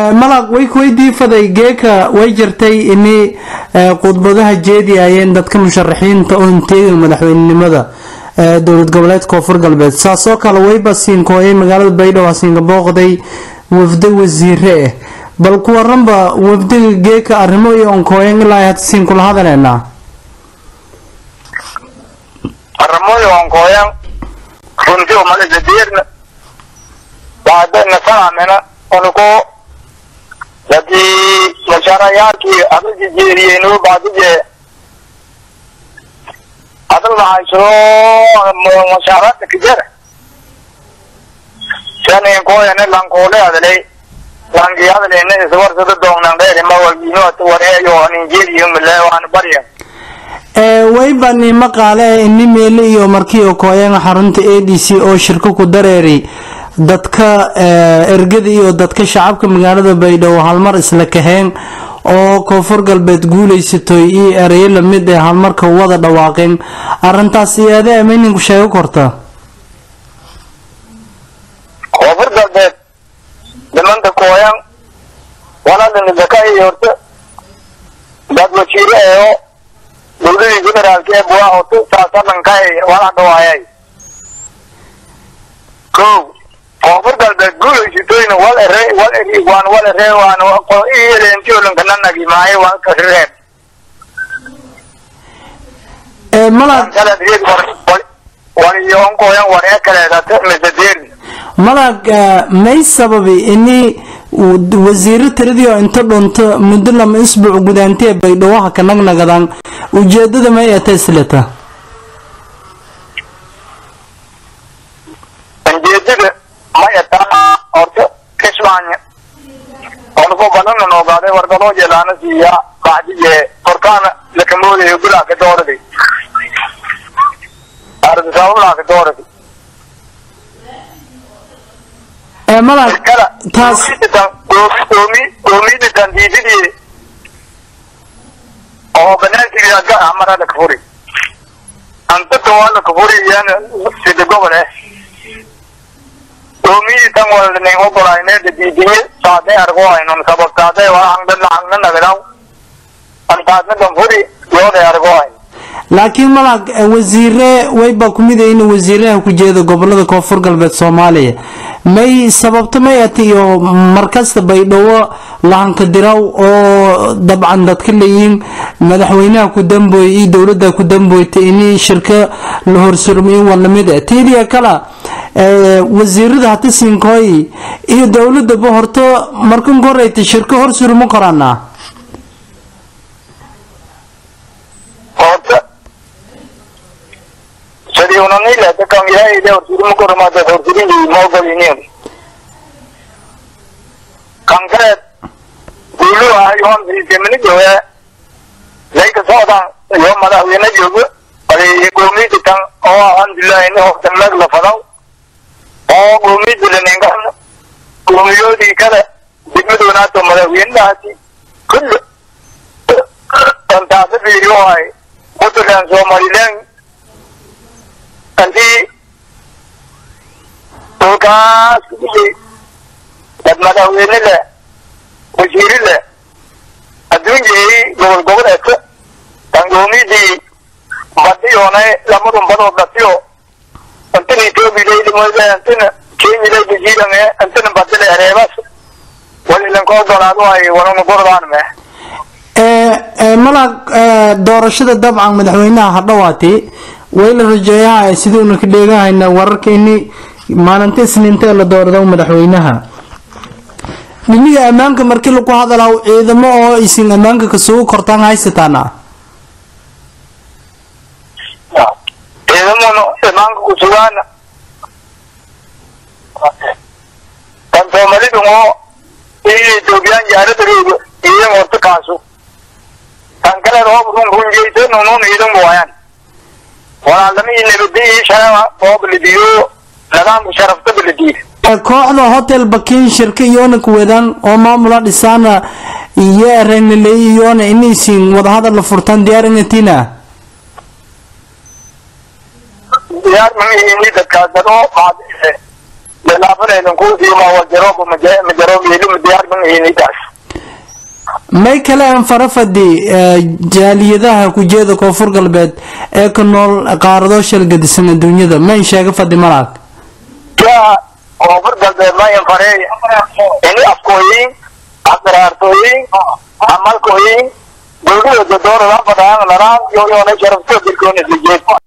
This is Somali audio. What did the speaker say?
malag way kuweydii faday geeka way jirtay ini khudbadaha jeediyayeen dadka musharaxiinta oo inteega madaxweynenimada dowlad goboleed koonfur galbeed saasoo kale wayba siinkooyay magaalada baydhabo siinka booqday wafdo wasiire ah bal ku waranba wafdiga geeka arrimo iyo onkooyan ilaa hata siin kula hadaleynaa arrimoyo onkooyan runtii umalisa diirna baadana saamina unuko hadii musharayaarkii adalki jeeriyeynu baadije adal maxaysoo mushaaraadka kijara shanin kooyane lankoole adalay lanki adalene iswarsada doognan dheeri mawalgiino wareeyo ninjeeriyo mile waan barya wayba nimo qaale ini meele iyo markii okooyan xarunta a d c oo shirko ku dareeri dadka ergada iyo dadka shacabka magaalada baydhabo halmar isla kaheen oo koonfur galbeed guuleysatoy iyo ereyo lamid ee halmarka wada dhawaaqeen arintaas iyaade amayninku sheego korta koonfur galbeed nimanta kooyan waladanidaka iyo horta dad wasiire eeo dowladii federaalka ee buwaa horta saasadankaay wala dhawaayay ko koonfur galbeed guuleysatoyna wal ere wal eri waan wal ere waan iyelentionankananagi maaye waan kasreeb malag waliyonkooyan waree kaleedate misadeeri malag may sababi ini wasiiro tiradii oo inta dhunto muddo lama isbuuc gudaantee baydhawaha ka nagnagadaan ujeedada may ata isleta ujeedada maya taa horta kismaanya onko banana noogaaday wargaloo jeelaana siiya bacdije korkaana lakamoodayo gulaaka dooradi ardisabablaaka dooradi malag kala taas goomi goomiditan diididii oo banaankiiga amara lakafuri antata waa lakafuri iyana sida gobol eh goomiditan walnin ogolayneeda diidiye saade argo aynon sababtaade waa hangda lacagna nagadaw antaadna ganfuri yoode argo ayn laakiin malag wasiire wayba kumid in wasiiraha ku jeeda gobolada koonfur galbeed soomaaliya may sababto may ati iyo markasta baydhabo lahanka diraw oo dabcan dadka leeyihiin madaxweynaha ku dambooy iyo dowladda ku damboyta ini shirka la horsurmiyo waa lamid ah tiidiya kala wasiirada hata siinkooy iyo dowladaba horto markan koreyta shirka horsurma koraanaa horta sidii unanilata kan ilaahayda horsurima kormaada horsurinii maogoliniin kan kaleed guulu ah yoon siisemini jooge layka socdan iyo madaxweyne joogo ade goomidi tan oo alhamdulilah ini hortan lag la fadaw oo goomidi laningan goomiyoodii kale degmadoonato madaxweynedaasi kulli antaasa fiiriyo hay puntland somaliland antii dhulkaas kudhiyey dad madaxweyne leh wasiiri leh adduunyay gobol goboleedka tangoomidii badhiyoonay lamadun badoo dhatiyo antana etoobiya antana kenya basiirange antana badile reebas walilanka ogolaado ay walana gordaan me malag doorashada dabcan madaxweynaha hadhawaati way la rajeeyaha siduuna ka dheegahayna wararka ini maalinta isniinta la doorado madaxweynaha dhiniga ammaanka markii lagu hadalaa ciidamo oo isin ammaanka kasugu kortaan haysataana ciidamona imaanka kusugaana kan soomalidu oo iyo etoobiyaan jaaradariidu iyan horta kaasu kan kale roob run runjaysan unun iidan buwayaan walaalama iyo nabadi iyo sharama oo baladiyo nidaamka sharafta baladiid kooxda hotel bakin shirka iyoona kuwadaan oo maamula dhisaana iyo ereynaley iyoona inaysin wadahadal la furtaan diyaar inatina diyaar mamihini dadkaas dad oo qaadise laafanaydan kuusiima wajarooba majaroob yeelima diyaarban hinidaas may kale aan farafadi jaaliyadaha kujeeda koonfur galbeed ee ka nool qaarado shalgadisan adduunyada mayn sheega fadi malaag yaa koonfur galbeed mayan farey ini afkooyin asraartooyin amalkooyin dowlada dodoorada fadaan laraan yoyoona sharafto dilkoona sijeed